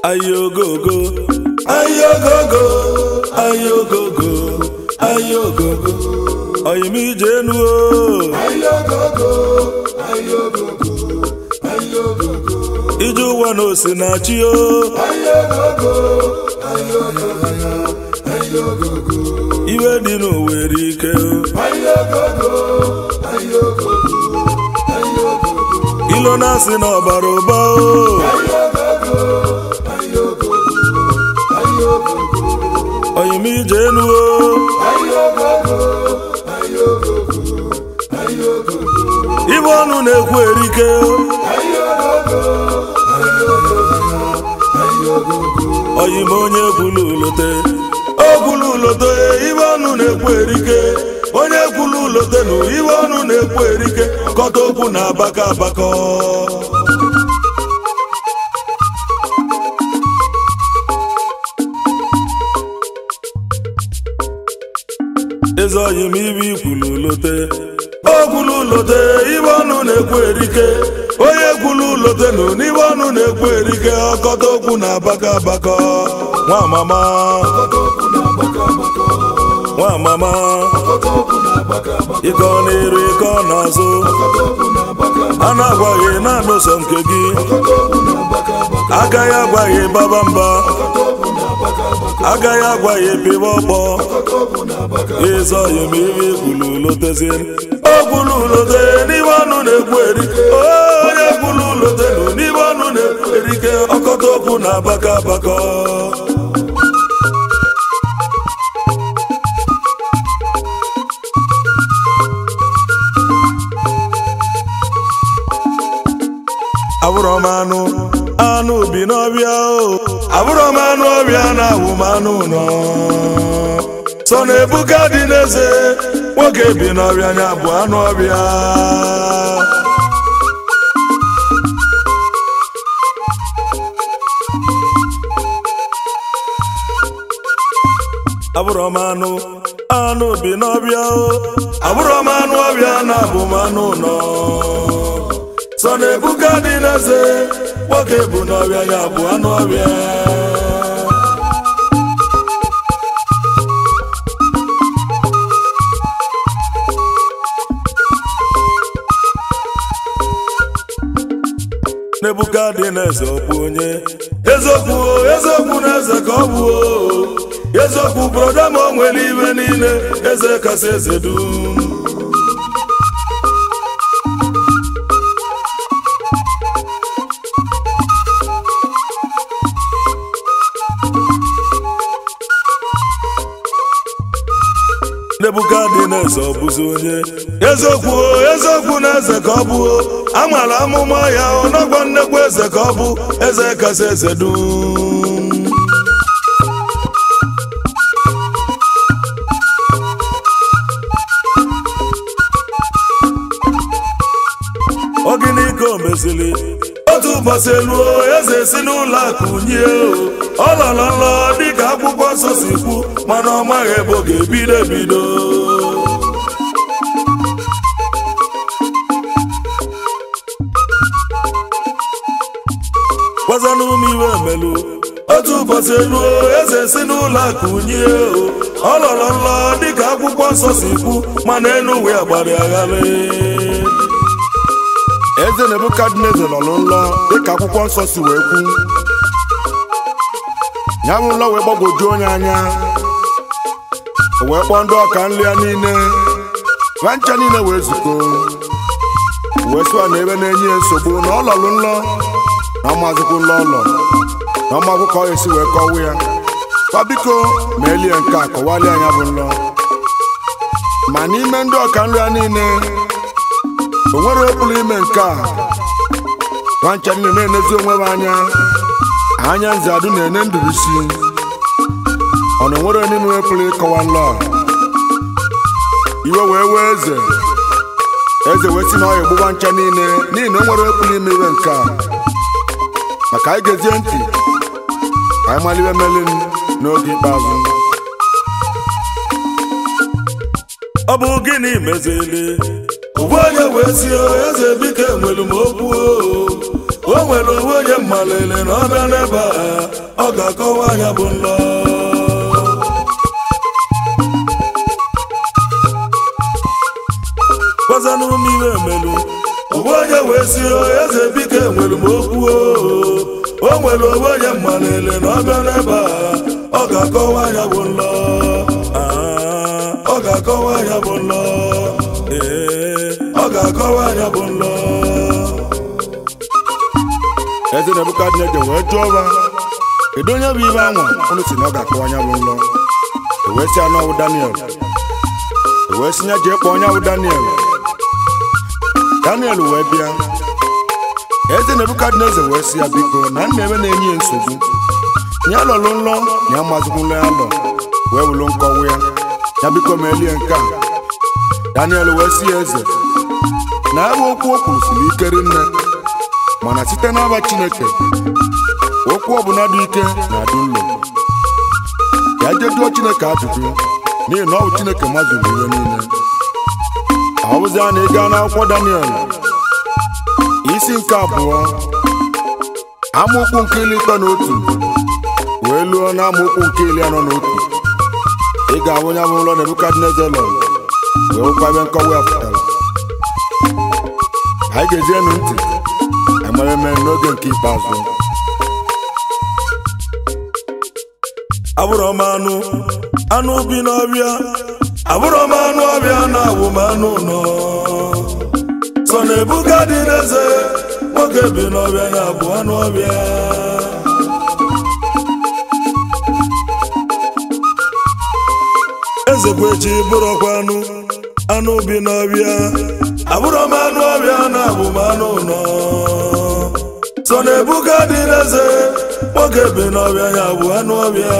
ayogogo ayogogo ayogogo ayogogo oyimije enu o ije ụwa na osinachi o iwe dị n'owere ike ilo na-asị na ọbara ụba o oyimije enu o ibe ọnụ na-ekwu erike oyim onye kwulu ulote okwulu ulote ibe ọnụ na-ekwu erike onye kwulu ulote nụ ibe ọnụ na-ekwu erike kọta okwu na abaka abakọ eze oyim ibe ikwulu ulote okwulu ulote ibe ọnụ na-ekwu erike onye kwulu ulote nụ n'ibe ọnụ na-ekwu erike ọkọta okwu na abaka abakọ nwa mama nwa mama ịkọ n'iru ịkọ n'azụ a na-agwaghị naanị sọ nke gị agaghị agwaghị baba mba agaghị agwaghị pịwa ọkpọ ịzọ yim ibe kwulu lotezie o kwulu lote n'ime ọnụ na-ekwu erike onye kwulu lote nụ n'ime ọnụ na-ekwu erike ọkọta okwu na abaka abakọ abụrọ m anụ anụ bi n'ọbịa o abụrọ m anụ ọbịa na awụ m anụ nọ sọ na ebuka dị n'eze nwoke bi n'ọbịa nya bụ anụ ọbịa abụrọ m anụ anụ bi n'ọbịa o abụrọ m anụ ọbịa na abụ m anụ nọ sọ na ebuka dị n'eze nwoke bụ n'ọbịa ya bụ anụ ọbịa n'ebuka dị n'eze ọ bụ onye eziokwu o eziokwu na eze ka ọ bụ o eziokwu broda ma o nwere ibe niile eze kasị eze dum nebukadneza ọ bụzi onye eziokwu o eziokwu na eze ka ọ bụ o amara amụma ya ọnọgwa nnekwu eze ka ọ bụ eze kasị eze dum ogini ka o mezili otu ụbọchị eluo eze si n'ụlọ akụ nye ọ lọrọ nlọ dịka akwụkwọ nsọ si kwu mana ọ maghị ebe ọ ga-ebido ebido gwazanụ m iwe melu otu ụbọchị eluo eze si n'ụlọ akụ nye ọ lọrọ nlọ dịka akwụkwọ nsọ si kwu mana enu wee gbara agharị eze nebukadneza nọ n'ụlọ dịka akwụkwọ nsọ si wee kwu ya bụ ụlọ wee gbagwojuo onye anya o wee kpọọ ndị ọka nri ya niile nwa ncha niile wee zukọ wee sịwa na ebe na-enye ya nsogbu na ọ lọrụ nlọ na ọmazikwu nlọ ụlọ na ọmagwụ ka ọ esi wee kọwa ya kwa biko ma elie nke a kọwalịa anya bụ nlọ ma n'ime ndị ọka nri ya niile o nwere okpuru ime nke a nwancha niile na-enezi onwe m anya anya nze adụ na-ene ndụbisi ọ na onwere onye nwe pụrụ ịkọwa nlọ a. iwe wee wee eze eze wee si na ọ ya egbugba ncha niile n'ihi na o nwere okpuru ime iwe nke a maka anyị gezie ntị ka anyị maliwe melin n'oge ikpeazụ ọ bụ gịnị mezili ụgwọ onye wee si o eze biko enwelu m okwu o o nwere onwe onye mmalele na ọ bịa n'ebe a ọ ga-akọwa anya bụ nlọ gwazanụ m ihe emelu onwe onye wee si eze bike nwere m okwu o o nwere onwe onye mmalele na ọ bịa n'ebe a ọ ga-akọwa anya bụ nlọ Ah, ọ ga-akọwa anya bụ nlọ ee ọ ga-akọwa anya bụ nlọ eze nebukadneza wee jụọ ọba kedu onye bụ ibe anwa unu si na ọ ga-akọwa anya bụ nlọ ewee si anụ ọwụ daniel ewee si ya jee kpọọ onye bụ daniel daniel wee bịa eze nebukadneza wee si ya biko na nna ebe na-enye ya nsogbu ya lọlụ nlọ ya amazikwula ya lọ wee wulu nkọwa ya ya biko meelie nke a daniel wee si ya eze na ebe okwu o kwuru siri ike rinne mana site n'aba chineke okwu ọbụla dị ike na-adị nlo ya jejuo chineke ajụjụ n'ihi na ọ bụ chineke mazuru ihe niile ọ bụzi a na ịga n'akwụkwọ daniel isi nke abụọ amaokwu nke iri ịtọ na otu wee luo na amaokwu nke iri anọ na otu ị ga-ahụ onye bụ ụlọ nebukadneza lọ wee hụkwa ebe nkọwa ya pụtara anyị ga-ejienụ ntị ememe n'oge nke ikpeazụ abụrụ m anụ anụ bi n'ọbịa abụrụ m anụ ọbịa na awụ m anụ nọ sọ na ebuka dị n'eze nwoke bi n'ọbịa na abụ anụ ọbịa eze kwechi bụrụkwa anụ anụ bi n'ọbịa abụrụ m anụ ọbịa na abụ m anụ nọ sọ na ebuka dị n'eze nwoke bi n'ọbịa ya bụ anụ ọbịa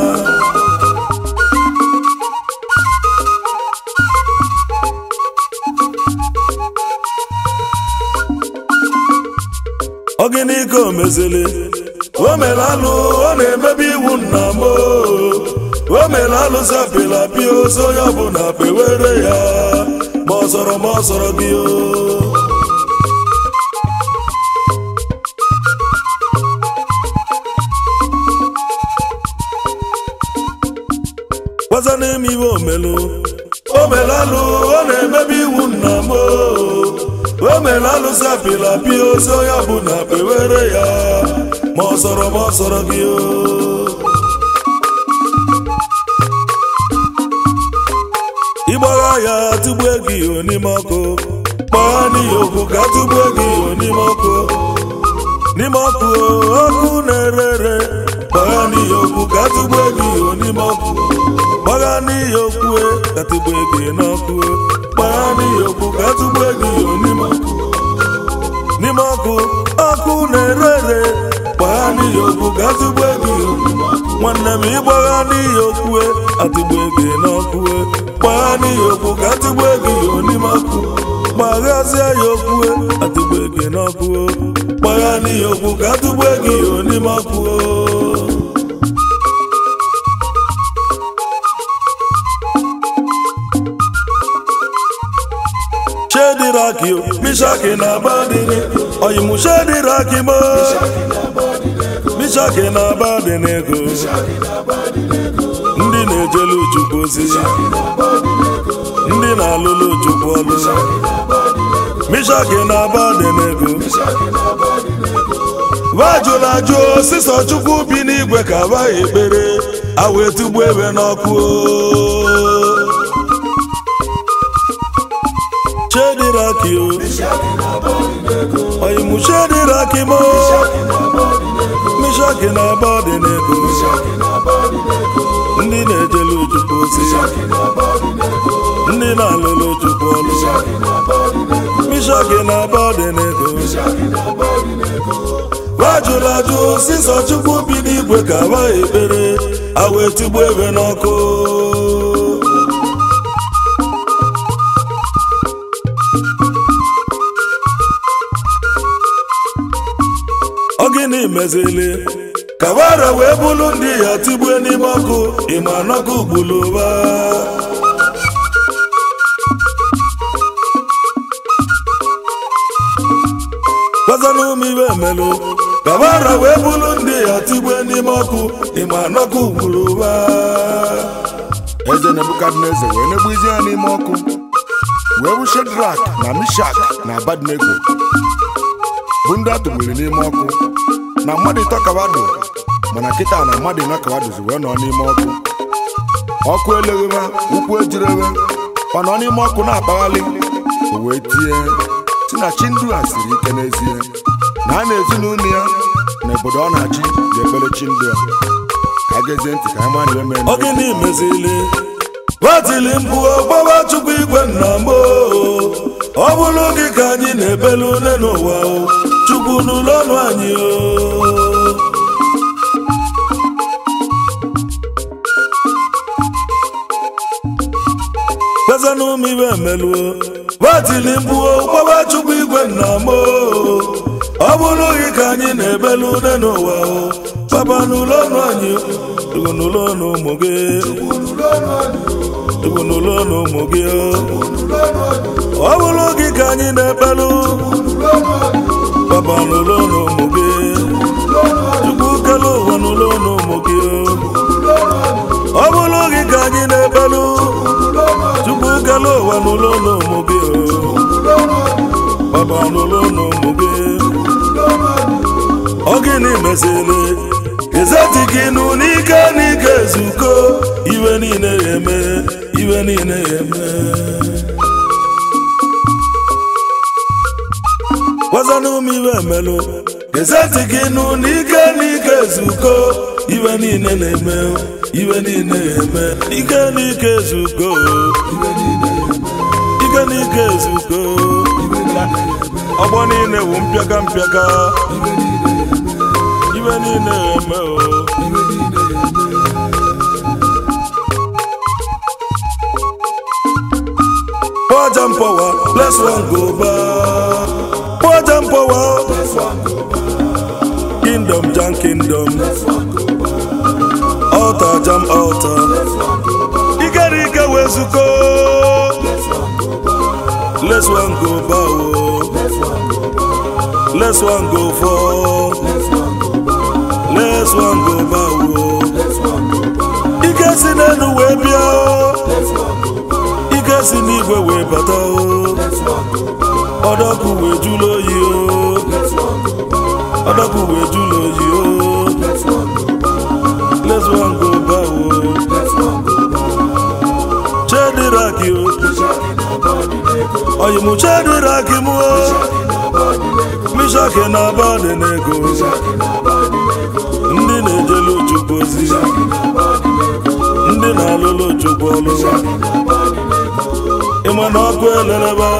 ọ gịnị ka o mezili o mere alụ ọ na-emebi iwu nna m o o mere alụ zapịla pịa ozu onye ọbụla pewere ya ma ọ sọrọ ma ọ sọrọ gị o gwaza n'ime iwe omelu o mere alụ ọ na-emebi iwu nna m o o mere alụ zapịla pịa ozu onye ọbụla pewere ya ma ọ sọrọ ma ọ sọrọ gị o ịgbagha ya tụgbue gị iho n'ime ọkụ gbagha n'ihi okwu ka tụgbue gị iho n'ime ọkụ n'ime ọkụ ọkụ na-ere ere gbagha n'ihi okwu ka tụgbue gị iho n'ime ọkụ gbagha n'ihi okwu ka tụgbue gị n'ọkụ gbagha n'ihi okwu ka tụgbue gị iho n'ime ọkụ n'ime ọkụ ọkụ na-ere ere gbagha n'ihi okwu ka tụgbue gị iho nwanne m ịgbagha n'ihi okwu atụgbue gị n'ọkụ gbagha n'ihi okwu ka atụgbue gị iho n'ime ọkụ gbaghazie ya okwu atụgbue gị n'ọkụ gbagha n'ihi okwu ka atụgbue gị iho n'ime ọkụ shediraki mishaki na abadini oyimu shediraki mo mishaki na abadinego ndị na-ejelu chukwu ozi ndị na-alụlụ chukwu ọlụ mishaki na abadinego vajụrụ ajụ osisọ chukwu bi n'igwe ka abaghị ekpere awa etugbu ebe n'ọkụ shediraki o oyimu shediraki mo mishaki na abadinego ndị na-ejelu chukwu ozi ndị na-alụlụ chukwu ọlụ mishaki na abadinego wajụrụ ajụ sisọ chukwu bi n'igwe ka abaghị ekpere awa etugbu ebe n'ọkụ ọ gịnị mezili ka wara wee bụrụ ndị ya tigbue n'ime ọkụ ịma n'ọkụ gbuluba gwazanụ m ibe emelụ gabara wee bulu ndị ya tigbe n'ime ọkụ ịma n'ọkụ gburu ụba eze nebukadneza wee negbuzi ya n'ime ọkụ wee bụ shedrak na mishak na abadnego bụ ndị atụgburu n'ime ọkụ na mmadụ ịtọ kawado mana kịta na mmadụ ịnọ kawadozi wee nọ n'ime ọkụ ọkụ eleghebe ụkwụ ejirebe ọ nọ n'ime ọkụ na-akpaghalị o wee tie si na chi ndu a siri ike n'ezie na a na-ezinụlọ ya na obodo ọ na-achị ga-ekpere chi ndu a ka a gezie ntị ka anyị mara ihe ọ gịnị mezili batili mkpu ọgbawa chukwu igwe nna m ọ bụrụ gị ka anyị na-ebelu une n'ụwa o chukwu n'ụlọ ọnụ anyị o kpezanụ m ibe emeluo batili mkpu ọgbawa chukwu igwe nna m ọ bụrụ gị ka anyị na-ebelu une n'ụwa o papa n'ụlọ ọnụ anyị chukwu n'ụlọ ọnụ ụmụ gị chukwu n'ụlọ ọnụ ụmụ gị ọ bụrụ gị ka anyị na-ebelu papa n'ụlọ ọnụ ụmụ gị chukwu kele ụwa n'ụlọ ọnụ ụmụ gị ọ bụrụ gị ka anyị na-ebelu chukwu kele ụwa n'ụlọ ọnụ ụmụ gị papa n'ụlọ ọnụ ụmụ gị ọ gịnị mezili ezeti gị nụ n'ike n'ike ezuko iwe niile ya eme iwe niile ya eme gwazanụ m iwe emelụ ezeti gị nụ n'ike n'ike ezuko iwe niile na-eme iwe niile ya eme ike n'ike ezuko ike n'ike ezuko ọgbọ niile wụ mpịaka mpịaka ibe niile eme o Poor jam power, bless one go back. Poor jam power, kingdom jam kingdom. Altar jam altar. Ike ike wezuko. Let's one go bow. Let's one go for. Let's one go bow. Ike si n'elu wee bịa o. Ike si n'igwe wee bata o. Ọdọkụ wee jụlụ oyi o. Ọdọkụ wee jụlụ oyi o. Let's one go bow o. Chediraki o. Oyi mu chediraki mu o. Mishaki na abadị n'ego. Ndị na-ejelu Chukwu ozi. Ndị na-alụlụ Chukwu ọlụ. Ịma na ọkụ eleleba.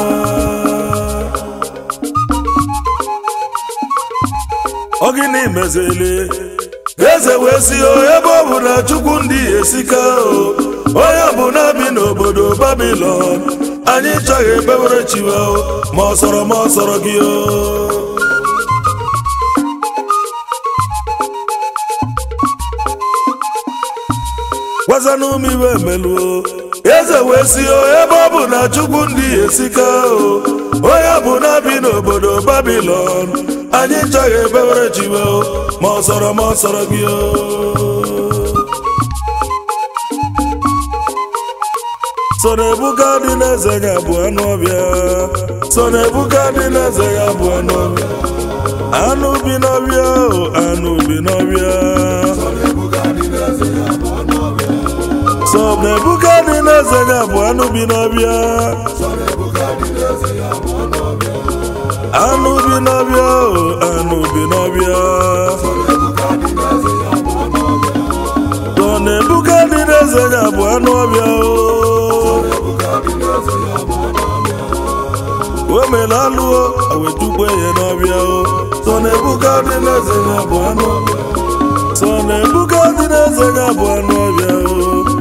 Ọ gịnị mezili? Eze wee si o ebe ọ bụ na Chukwu ndị esika o. Onye bụ na bi n'obodo Babilọn. Anyị chọghị ebewere chiwa o. Ma ọ sọrọ ma ọ sọrọ gị o. gwazanụ m iwe emeluo eze wee si o ebe ọ bụ na chukwu ndị esika o onye bụ na bi n'obodo babilon anyị chọghị ebewere chiwe o ma ọ sọrọ ma ọ sọrọ gị o so na ebuka dị n'eze ya bụ anụ ọbịa so na ebuka dị n'eze ya bụ anụ ọbịa anụ bi n'ọbịa o anụ bi n'ọbịa sọ na ebuka dị n'eze ya bụ anụ bi n'ọbịa anụ bi n'ọbịa o anụ bi n'ọbịa sọ na ebuka dị n'eze ya bụ anụ ọbịa o o mere alụọ awetukwe ya n'ọbịa o sọ na ebuka dị n'eze ya bụ anụ ọbịa sọ na ebuka dị n'eze ya bụ anụ ọbịa o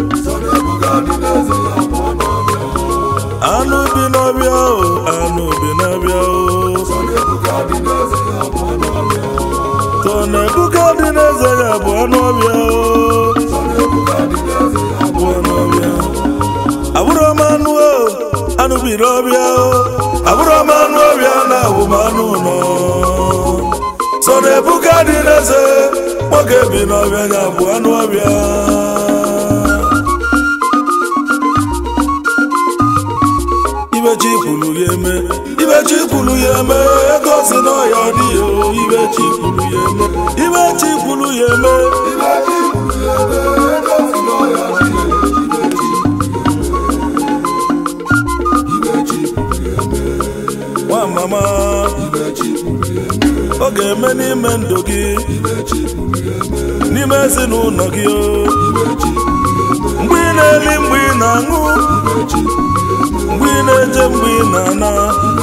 anụ bi n'ọbịa o anụ bi n'ọbịa o tọ na ebuka dị n'eze ya bụ anụ ọbịa o bụ anụ ọbịa abụrụ m anụ o anụ bi n'ọbịa o abụrụ m anụ ọbịa na abụ m anụ ụlọ na-ebuka dị n'eze nwoke bi n'ọbịa ya bụ anụ ọbịa ibechi kwuru ya eme ibechi kwuru ya eme ego si n'ọya dị ya o, ibechi kwuru ya eme ibechi kwuru ya eme nwa mama ọ ga-eme n'ime ndụ gị n'ime ezinụlọ gị o mgbe ị na-eli mgbe ị na-aṅụ mgbe ị na-eje mgbe ị na-ana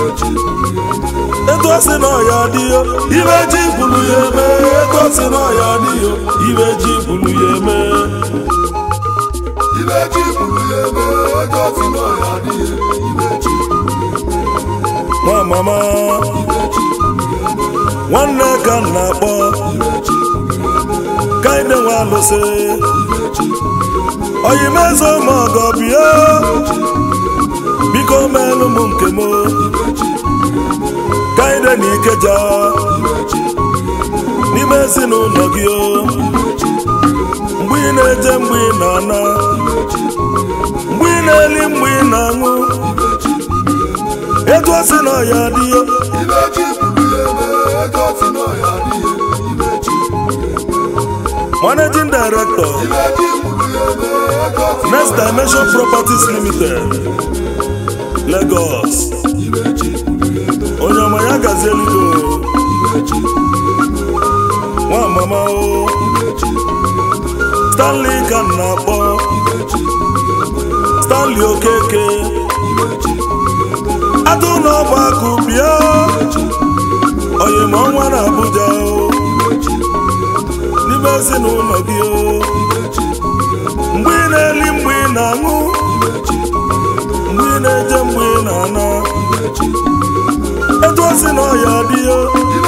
etu o si na ọya dị yo ibe ji bulu ya eme etu o si na ọya dị yo ibe ji bulu ya eme nwa mama nwanne ka m na-akpọ ka anyị na-enwe alụsị oyimezo ma ọgọ bịa biko meelụ m nke m ka anyị dị n'ikeja n'ime ezinụlọ gị o mgbe ị na-eje mgbe ị na-ana mgbe ị na-eli mgbe ị na-aṅụ etu o si na ọya dị yo managing director next dimension properties limited lagos onye ọma ya gazi elugo nwa mama o stanley ka m na-akpọ stanley okeke atụ n'ọba akụ bịa oyim ọnwa na abuja o n'ime ezinụlọ gị o mgbe ị na-eli mgbe ị na-aṅụ mgbe ị na-eje mgbe ị na-ana etu o si na ọya dị o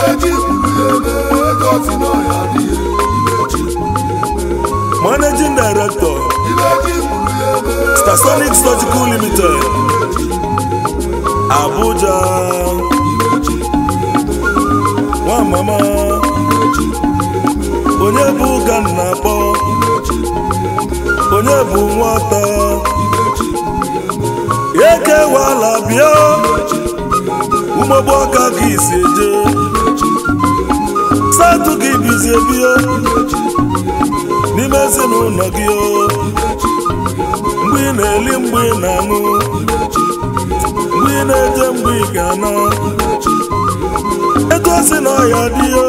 managing director stasonic surgical limited abuja nwa mama onye bụ ụka m na-akpọ onye bụ nwata ekewala bịa umegbu aka ka isi eje satụ gị bizie bịa n'ime ezinụlọ gị o mgbe ị na-eli mgbe ị na-aṅụ mgbe ị na-eje mgbe ị ga-ana etu o si na ọya dị o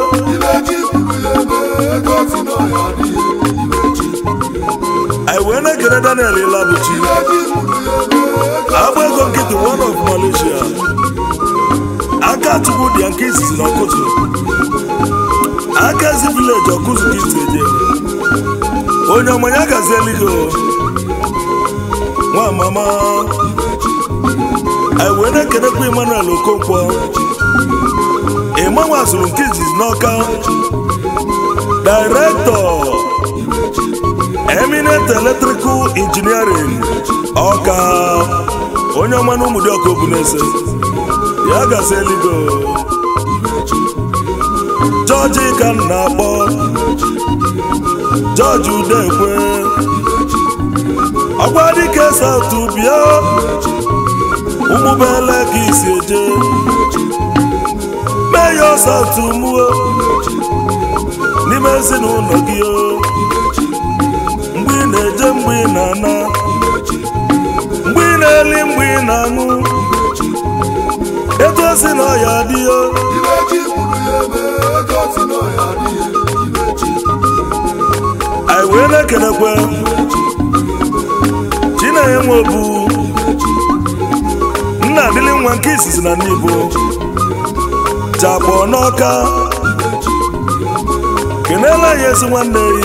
anyị wee na-ekele daniel ilabuchi agba ego nkịtị one of malaysia aka chukwu dị ya nke izizi na ọkụtụ aka ezi vileji ọkụzụ ka isi eje onye ọma ya gazi eligo nwa mama anyị wee na-ekelekwa emmanuel okonkwo ịmanwe azụrụ nke izizi n'ọka director eminent electrical engineering ọka onye ọma na ụmụdị ọka obuneze ya gazi eligo jọji ka m na-akpọ jọji udekwe ọgba dike saụtụ bịa ụmụbele ka isi eje mee ya saụtụ muo n'ime ezinụlọ gị o mgbe ị na-eje mgbe ị na-ana mgbe ị na-eli mgbe ị na-aṅụ etu o si na ọya dị o anyị wee na-ekelekwe chinenye nwe obu nna adịlị nwa nke izizi na n'ibo chapụ n'ọka kenela anyị ezi nwanne yi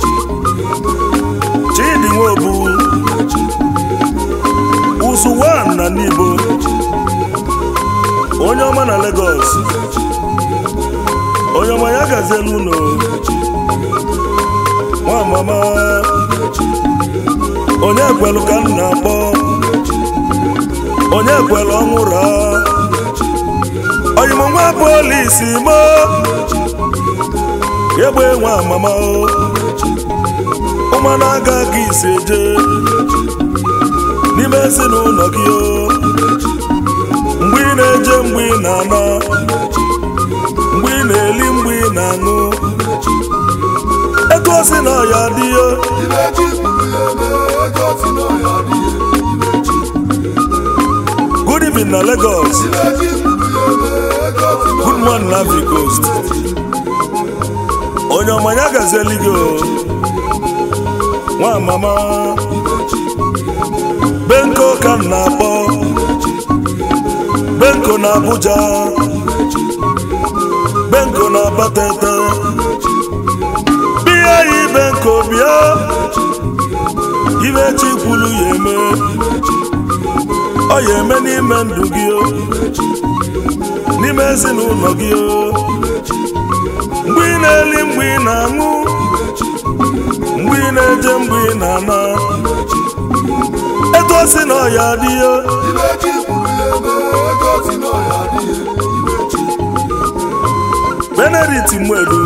chidi nweobu ụzụ wan na n'ibo onye ọma na Lagos onye ọma ya gaziela unu nwa mama onye kwelu ka m na-akpọ onye kwelu ọnwụra oyim nwa polisi mo egbe nwa mama o ụmụana aga ka isi eje n'ime ezinụlọ gị o mgbe ị na-eje mgbe ị na-ana mgbe ị na-eli mgbe ị na-aṅụ etu o si na ọya dị ya good evening na Lagos good morning na Ivory Coast onye ọmanya gazieli gị o nwa mama benko ka m na-akpọ benko na Abuja benko na Abatete bịa yi benko bịa ibe chi kwuru ya eme ọ ya eme n'ime ndụ gị o n'ime ezinụlọ gị o mgbe ị na-eli mgbe ị na-aṅụ mgbe ị na-eje mgbe ị na-ana etu o si na ọya dị ya Benedict Mwedu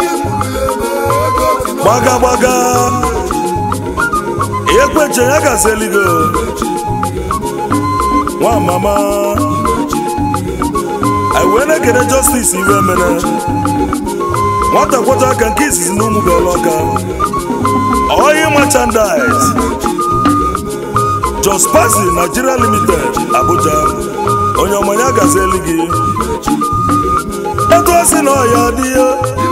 gbaga gbaga ekweche ya gazeligo nwa mama anyị wee na-ekene justice iwe mere nwata kwọta aka nke izizi na ụmụ ọka oyi merchandise Jos Pazi Nigeria Limited Abuja onye ọmanya gazeli gị etu o si na ọya dị ya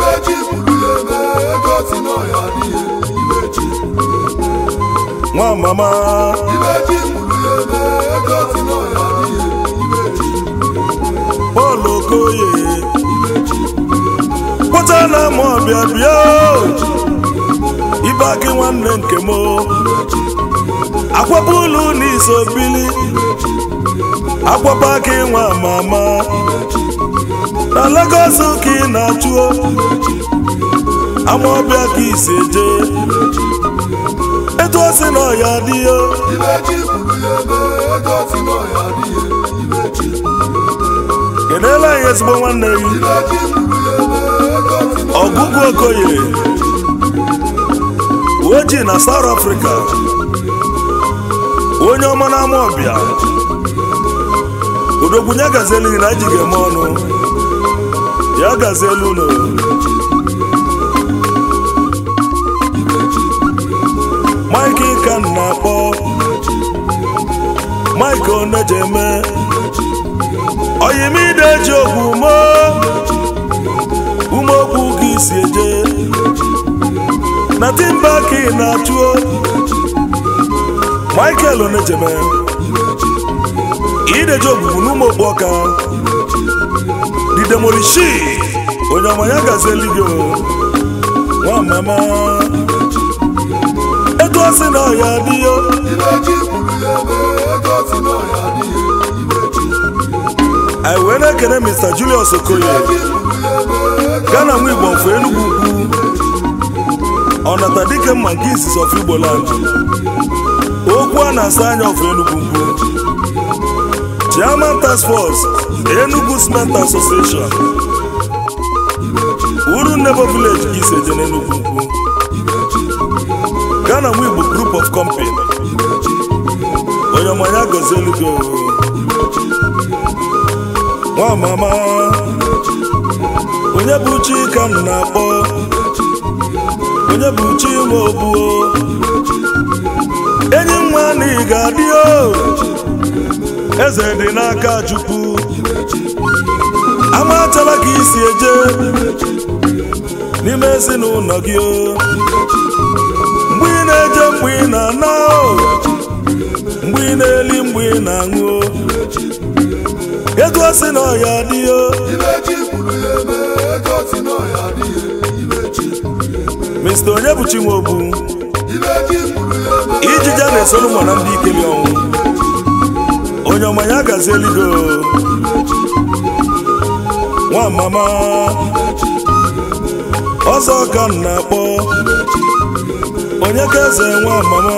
nwa mama Paul Okoye pụta na ama ọbịa bịa ibe akị nwanne nke m akwapụ ụlọ n'iso bili akwapụ akị nwa mama na Lagos ka ị na-achụo ama ọbịa ka isi eje etu o si na ọya dị ya keneela anyị ezigbo nwanne gị ọgụgụ okoye ojii na South Africa onye ọma na-ama ọbịa odogwunye gazielu gị na ji ga-eme ọnụ ya gazielu ụlọ Mike ka m na-akpọ Mike Onejeme oyimide ji ogwu mo umeokwu ka isi eje na timba ka ị na-achụo Michael Onejeme ideji ogbugbu n'ụmụ okpu ọka didemolishi onye ọma ya gazieli gị nwa mama etu o si na ọya dị ya anyị wee na-ekene Mr. Julius Okoye Ghana nwa Igbo mfe Enugu ukwu ọnata dike mma nke izizi of Igbo land okwu a na-asa anya of Enugu ukwu Chairman Task Force Enugu Cement Association uru Nebo Village ka isi eje n'Enugu ukwu Ghana nwa Igbo Group of Company onye ọmanya gozielu gị nwa mama onye bụ chi ka m na-akpọ onye bụ chi nwe obuo enyi nwa na ị ga-adị o eze dị n'aka Chukwu amatala ka isi eje n'ime ezinụlọ gị o mgbe ị na-eje mgbe ị na-ana o mgbe ị na-eli mgbe ị na-aṅụ o ego si na ọya dị o Mr. onye bụ Chinwobu ijija na-esolu mụ na ndị ikeli ọnwụ onye ọma ya gazi eligo nwa mama ọzọ ka m na-akpọ onye ka eze nwa mama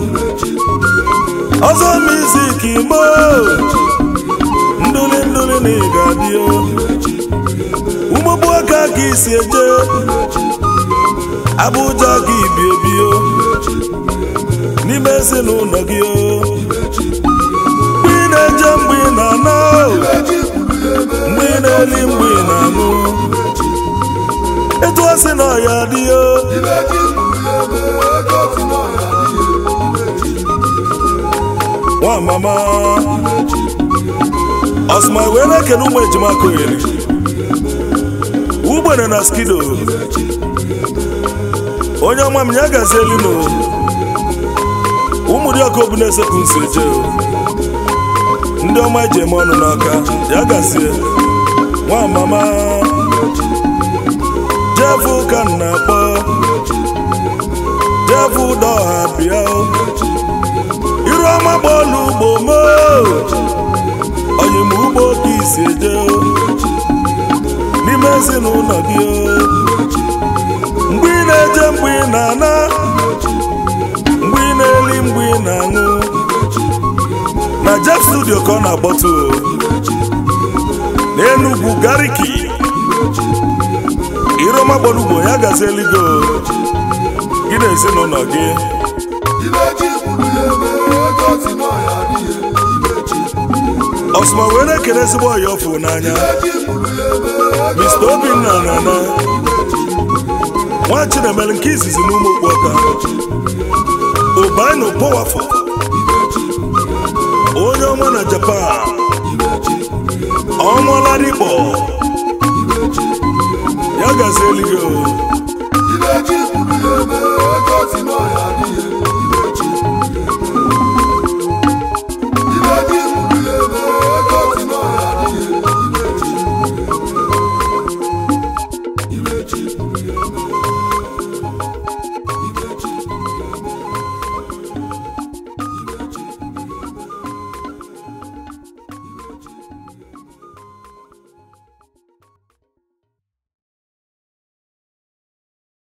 ọzọ mizik igbo ndụli ndụli na ị ga-adị ọkpụkpụ aka ka isi eje Abuja ka ibi ebio n'ime ezinụlọ gị o mgbe ị na-eje mgbe ị na-ana o mgbe ị na-eli mgbe ị na-aṅụ etu ọ sị na ọya dị o nwa mama ọsụma wee na-ekene ụmụ ejima kogheri ugbene na skido onye ọma m ya gazi elino ụmụ dị ọka obu na-esepụ nso eje ndị ọma eji eme ọnụ n'aka ya gazie nwa mama jefu ka m na-akpọ jefu ụdọ ọha bịa iru ọma bọọlụ ugbo mo oyim ugbo ka isi eje n'ime ezinụlọ gị mgbe ị na-eje mgbe ị na-ana mgbe ị na-eli mgbe ị na-aṅụ na Jeff studio ka ọ na-akpọtụ n'Enugwu Gariki iroma gbọrugbo ya gazi eligo gị na ezinụlọ gị ọsụma wee na-ekele ezigbo ọya ọfụ n'anya Mr. Obinna nana nwa Chinemere nke izizi n'ụmụ okpuọka ụbaino powafọ onye ọma na Japan ọnwalarikpọ ya gazi eligo